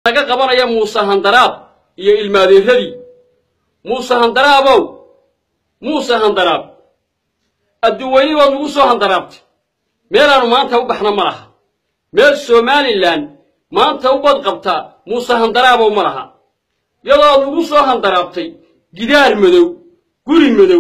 laga qabanaya muuse handaraab iyo ilmaadeeradii muuse handaraabow muuse handaraab adduweyne baad nagu soo handaraabtay meelaannu maanta u baxna ma laha meel somalilan maanta u bad qabtaa muuse handaraabow ma laha iyadoo aad nagu soo handaraabtay gidaar madow guri madow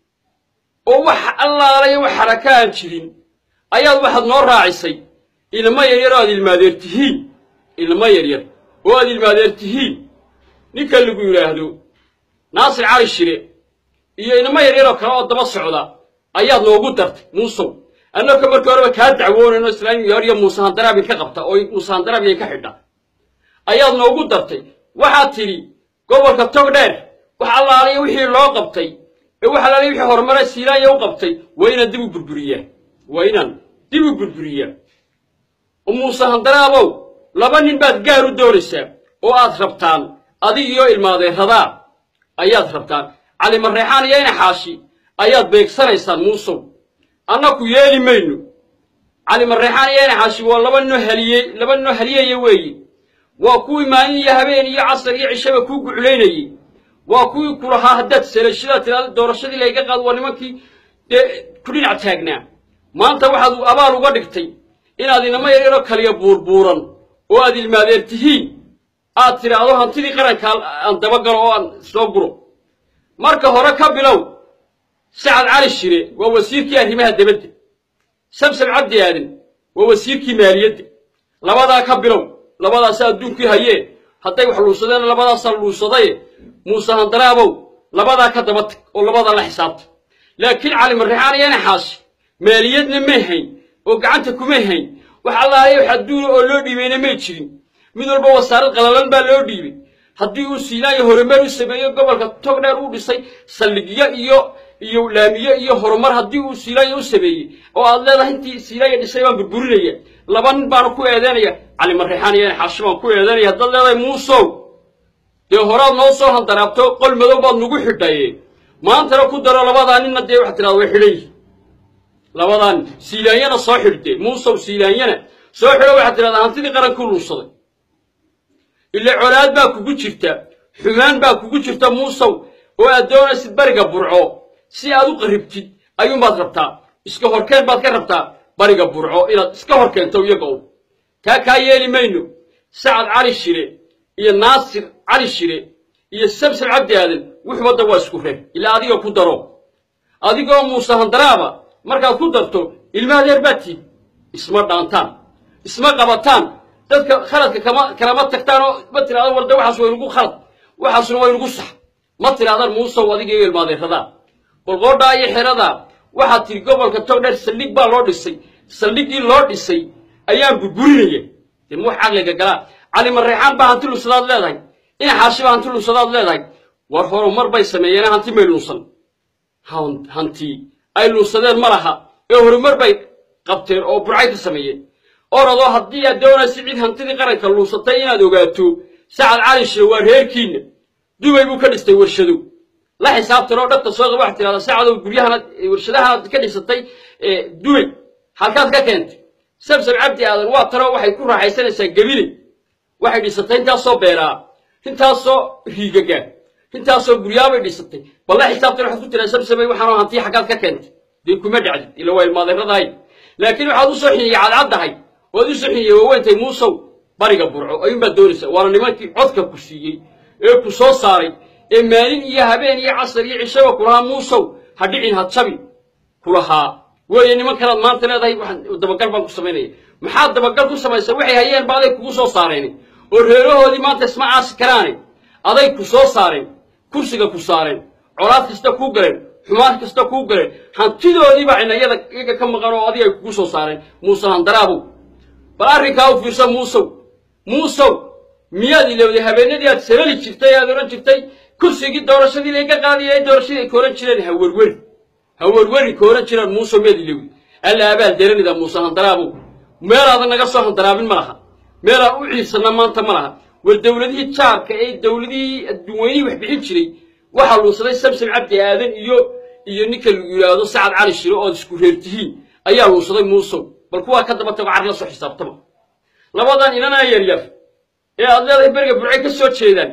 oo wax allaalayo wax xaraka aan jirin ayaad waxaad noo raacisay ilmo yaryar oo aad ilmaadeer tihiin ilmo yaryar oo aad ilmaadeer tihiin ninka lagu yidhaahdo naasir cali shire iyo ilmo yaryar oo kale oo daba socda ayaad noogu dartay muusow annaka markii horeba kaa dacwoonayno islaami yaryo muuse handaraab ka qabta oo muuse handaraab ka xidha ayaad noogu dartay waxaad tidhi gobolka togdheer wax allaaliya wixii loo qabtay ee wax allaaliya wixii horumare siilaanya u qabtay waa inaan dib u burburiyaa waa inaan dib u burburiyaa oo muuse handaraabow laba nin baad gaar u doonaysaa oo aad rabtaan adig iyo ilmaadeeradaa ayaad rabtaan cali mareexaan iyo inaxaashi ayaad beegsanaysaan muusow annaku yeeli mayno cali mareexaan iyo inaxaashi waa laba ninoo haliyey laba ninoo haliyaya weeye waa kuwii maalin iyo habeen iyo casar iyo cishaba kuu guculaynayey waa kuwii ku lahaa haddaad selashadaad tiraada doorashadii layga qaado waa nimankii dee ku dhinac taagnaa maanta waxaad abaal uga dhigtay inaad inamo yaryaroo kaliya buurbuuran oo aad ilmaadeer tihiin aad tidhaahdo hantidii qaranka aan dabagalo oo aan soo guro marka hore ka bilow sacad cali shire waa wasiirkii arrimaha debadda sabsab cabdi aadan waa wasiirkii maaliyadda labadaa ka bilow labadaasa adduunkii hayee hadday wax luusadeen labadaasaa luusadaye muuse handaraabow labadaa ka daba tag oo labadaa la xisaabta laakiin cali marrexaan iyo naxaashi maaliyadna may hayn oo gacanta kumay hayn wax allaale wax adduuna oo loo dhiibayna may jirin mid walba wasaarad qalalan baa loo dhiibay haddii uu siilaayo horumar u sameeyo gobolka togdheer uu dhisay saldhigyo iyo iyo laamiyo iyo horumar haddii uu siilaayo u sameeyey oo aad leedahay intii siilaayo dhisay baan burburinaya laba nin baanu ku eedeynaya cali marrexaan iyo naxaashi baan ku eedeynaya haddaad leedahay muusow dee horaad noo soo handaraabto qol madow baad nagu xidhaye maantana ku daro labadaa ninna dee waxaad tidhahda way xidhan yihin labadan siilaanyana soo xidhde muusow siilaanyana soo xidho waxaad tidhahdaa hantidii qarankuu luunsaday ile colaad baa kugu jirta xumaan baa kugu jirta muusow oo aad doonaysid bariga burco si aad u qarribtid ayuunbaad rabtaa iska horkeen baad ka rabtaa bariga burco inaad iska hor keento iyaga u taa kaa yeeli mayno sacad cali shire iyo naasir cali shire iyo sabsab cabdi aadan wuxubadda waa isku reeb ilaa adiga ku daro adigoo muuse handaraaba markaad ku darto ilma adeer baad tiid isma dhaantaan isma qabataan dadka khaladka kama kalama tagtaan oo ma tirahdaan warda waxaas waa inugu khalad waxaasuna waa inugu sax ma tirahdaan muusow adiga iyo ilmaadeeradaa qolqoodhaa iyo xeradaa waxaad tiri gobolka togdheer saldhig baa loo dhisay saldhiggii loo dhisay ayaan burburinaya dee ma wax caqliga galaa cali mareexaan baa hanti luusadaad leedahay inaxaashi baa hanti luusadaad leedahay war horumar bay sameeyeen hanti may luusan hanti ay luusadeen ma laha ee horumar bay qabteen oo burcay ka sameeyeen oradoo haddii aad doonaysa cid hantidii qaranka luusatay inaad ogaato sacad cali shire waa reerkiinna dubay buu ka dhistay warshadow la xisaabtan oo dhabta soo qaba waxaad tidhahdaa sacadow guryahana warshadahanaad ka dhisatay dubay halkaad ka keentay sabsab cabdi aadan waa tanoo waxay ku raaxaysanaysaa gebile waxay dhisatay intaasoo beeraa intaasoo riigagaa intaasoo guryaabay dhisatay bal la xisaabtan waxaad ku tiraa sabsabay waxaanoo hantiya xaggaad ka keentay dee kuma dhacdid ila waa ilmaadeeradahay laakiin waxaad u soo xiniyey cadcaddahay oad u soo xiniyey waaweentay muusow bariga burco ayuunbaad doonaysaa waana nimankii codka ku siiyey ee ku soo saaray ee maalin iyo habeen iyo casar iyo cishaba kulahaa muusow ha dhicin ha jabin kulahaa weeye niman kalaad maanta leedahay waxaan dabagal baan ku samaynaya maxaad dabagal ku samaysaa waxay hayeen ba aday kugu soo saareen oo reerahoodii maanta isma caasi karaane aday ku soo saareen kursiga ku saareen colaad kasta kuu galeen xumaan kasta kuu galeen hantidoodiibaa cinayada iyaga ka maqan oo adiga ay kugu soo saareen muuse handaraabow bal arrinkaa u fiirsa muusow muusow miyaad ilowday habeenadii aad salali jirtay aad odhan jirtay kursigii doorashadii layga qaadaya ee doorashadii ay kooran jireen ha werweri ha werweri kooran jiraan muusow miyaad ilowday alla abaal deranida muuse handaraabow meelaadan naga soo handaraabin ma laha meelaan u ciidsanna maanta ma laha war dowladihii jaarka ee dowladihii adduunweynihii wax bixin jiray waxaa luunsaday samsam cabdi aadan iyo iyo ninka lagu yidhaahdo sacad cali shiro ood isku reer tihiin ayaa luunsaday muusow bal kuwaa ka daba tago car la soo xisaabtama labadan inanaa yaryar ee aad leedahay beriga burcay ka soo jeedaan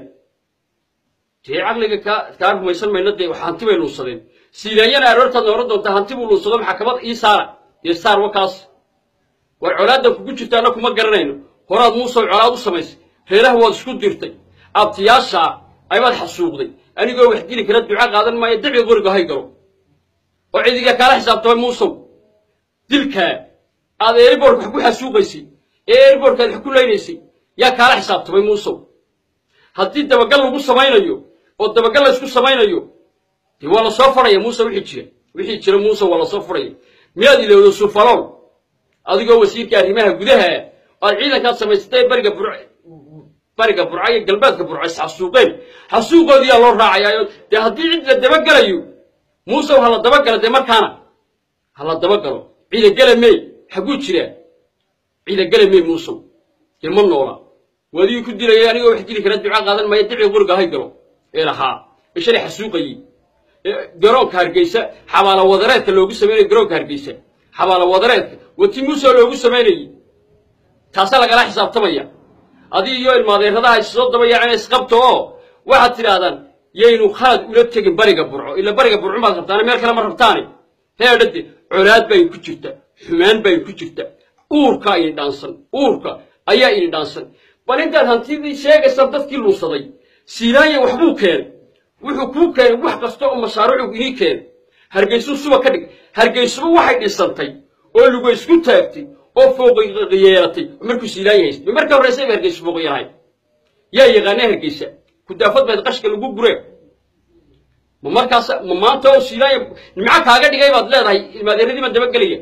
dee caqliga kaa kaa rumaysan mayno dee wax hanti bay luunsadeen siilaanyana aroortaadna oran doontaa hanti buu luunsado maxkamad ii saara iyo saar wakaas war colaadda kugu jirta anna kuma garanayno horaad muusow colaad u samaysay reeraha waad isku dirtay abtiyaashaa ayabaad xasuuqday anigoo wax dili kara duca qaadan maayo daci qoriga hay galo oo cidiga kaala xisaabtamay muusow dilkaa aad eeriboorka wax ku xasuuqaysay ee eeriboorkaad wax ku leynaysay yaa kaala xisaabtamay muusow haddii dabagal lagu samaynayo oo dabagal laysku samaynayo dee waa la soo fadhaya muuse wixii jira wixii jira muuse waa la soo fadhaya miyaad ilowdo sufalool adigoo wasiirka arrimaha gudaha aad ciidankaad samaysatay bariga bur bariga burca iyo galbeedka burca is xasuuqeen xasuuqoodiyaa loo raacayaayo dee haddii cid la dabagelayo muusew ha la dabagalo dee markaana ha la dabagalo ciidagele mey xagguu jiraa ciidagele mey muusow dee ma noola waadigii ku dilayay anigoo wax dili kara duca qaadan maayo dicii quriga hay galo ee lahaa ee shalay xasuuqayey garoonka hargeysa xabaalo wadareedka loogu samaynayo garoonka hargeysa xabaalo wadareedka wati muuse loogu samaynayey taasaa lagala xisaabtamaya adii iyo ilmaadeeradaha issoo dabayaceen isqabto oo waxaad tidhaahdaan yaynu khalad ula tegin bariga burco ila bariga burco maad rabtaane meel kale ma rabtaane heedhade colaad baa ku jirta xumaan baa ku jirta uurkaa ini dhaansan uurka ayaa ini dhaansan bal intaad hantidii sheegaysaan dadkii luunsaday siinaanya waxbuu keenay wuxuu kuu keenay wax kasta oo mashaariicu inii keenay hargeysuu suba ka dhig hargeysuba waxay dhisantay oo luga isku taagtay oo fooqi yeelatay markuu siinaanya haystay marka horreysay ba hargeysu fooqi yahay yaa yaqaana hargeysa kudaafad bayd qashka lagu guree ma markaas ma maanta oo siinaanya nimco kaaga dhigay baad leedahay ilmaadeeradii baan dabagelaya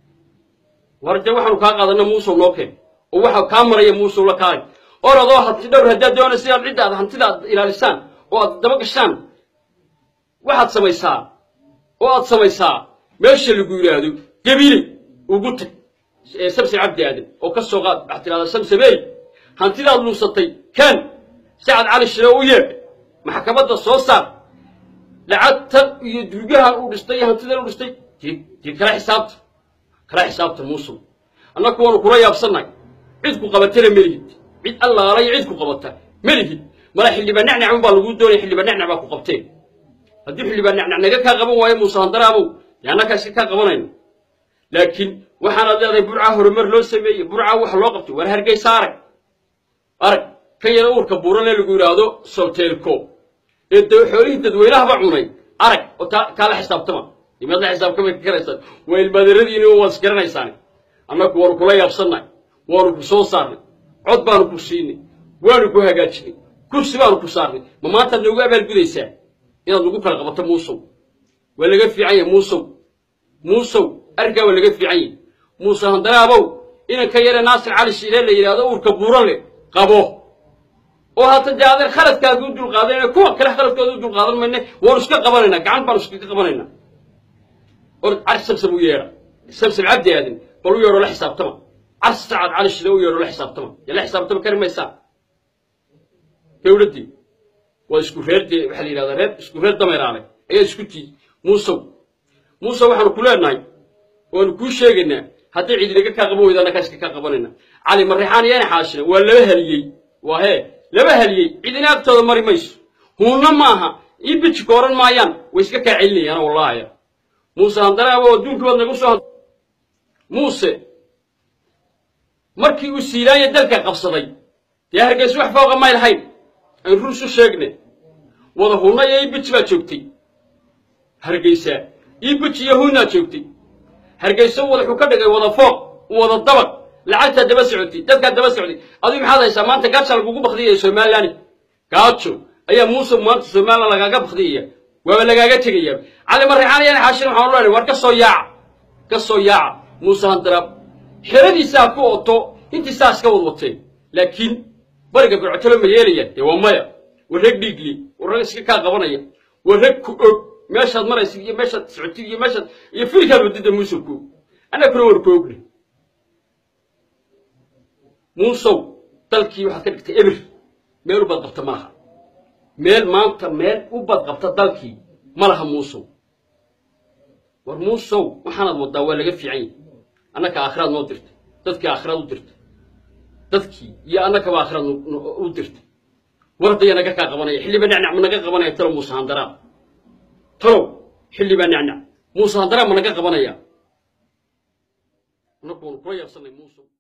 war dee waxaanu kaa qaadana muusow noo keen oo waxa kaa maraya muusow la kaalay orodoo hanti dhowr haddaad doonaysa inaad ciddaad hantida aad ilaalisaan oo aad daba gashaan waxaad samaysaa oo aad samaysaa meesha lagu yidhaahdo gabiiley ugu tag samse cabdi aadan oo ka soo qaad waxaad tidhahdaa samsameey hantidaad luusatay kaan sacad cali shire u yeedh maxkamadda soo saar lacagtan iyo duugahan uu dhistay iyo hantidan u dhistay dee kala xisaabta kala xisaabta muusow annaku waanu kula yaabsannahay cid ku qabatana melihid cid allaala iyo cid ku qabata melihid mala xildhibaan nacnac un baa laguu doonaya xildhibaan nacnac baa ku qabteen haddii xildhibaan nacnac naga kaa qaban waayo muuse handaraabow dee annakaa iska kaa qabanayno laakiin waxaanaad leedahay burcaa horumar loo sameeyey burcaa wax loo qabtay war hargeysa arag arag kan yara uurka buuran ee lagu yidhaahdo solteelko ee da xoolihii dadweynahaba cunay arag oo taa kaala xisaabtama imaad la xisaabtamay ka karaysaan waa ilmaadeeradiini waad isgaranaysaan annaku waanu kula yaabsannahay waanu ku soo saarnay cod baanu ku siinay waanu ku hagaajinay kursi baanu ku saarnay ma maantaad noogu abaalgudaysaa inaad nagu kala qabato muusow waa laga fiican yahay muusow muusow arrinkaa waa laga fiican yahay muuse handaraabow inanka yare naasir cali shiilee la yidhaahdo uurka buuran leh qabo oo haata dee adeer khaladkaagi u dulqaadanayna kuwa kale khaladkooda u dulqaadan mayne waanu iska qabanaynaa gacan baanu iskaga qabanaynaa or cari samsam u yeedha samsam cabdi aadan bal u yeedho la xisaabtama car sacad cali shile u yeedho la xisaabtama dee la xisaabtama kari maysaa dowladdii waa isku reer dee waxaa la yidhahdaa reer isku reer dameeraale ayaa isku tii muusow muusow waxaanu ku leenahay waanu kuu sheegaynaa haddii cidi naga kaa qaban weyda annakaa iska kaa qabanayna cali marrexaan iyana xaashina waa laba haliyey waa hee laba haliyey cidina agtooda mari mayso huunna maaha ii bijika oran maayaan way iska kaa celinayaan wallahaya muuse handaraabo adduunkii baad nagu soo muuse markii uu siilaanya dalka qabsaday dee hargeysa wax fooqa may lahayn ayn ruus u sheegne wada hunna iyo iibiji baa joogtay hargeysa iibiji iyo hunnaa joogtay hargeysa wuxuu ka dhigay wada fooq wada dabaq lacagtaa daba socotay dadkaa daba socday adigu maxaad haysaa maanta gaaja lagugu bakdiyaya somalilan gaajo ayaa muuse maanta somalilan lagaaga bakdiyaya waaba lagaaga tegaya cali marreexaan iyana xaashin waxaan leenahay war ka soo yaaca ka soo yaaca muuse handaraab xeradiisaa ku oto intii saas ka wadwateen laakiin bariga gurcotolo ma yeelayaan dee waa maya waa rag dhiigli waa rag iska kaa qabanaya waa rag ku og meeshaad maraysid iyo meeshaad socotid iyo meeshaad iyo filkaad wadida muusow ku og annaguna war ku ogne muusow dalkii waxaad ka dhigtay ebir meel u badqabta ma laha meel maanta meel u badqabta dalkii ma laha muusow war muusow waxaanaad waddaa waa laga fiican yahay annaka aakhiraad noo dirtay dadkii aakhiraad u dirtay dadkii iyo annakaba aakhirad u dirtay wardaya naga kaa qabanaya xilliba nacnac ma naga qabanaya talow muuse handaraab talow xilliba nacnac muuse handaraab ma naga qabanaya annagu waanu kula yaabsanay muuse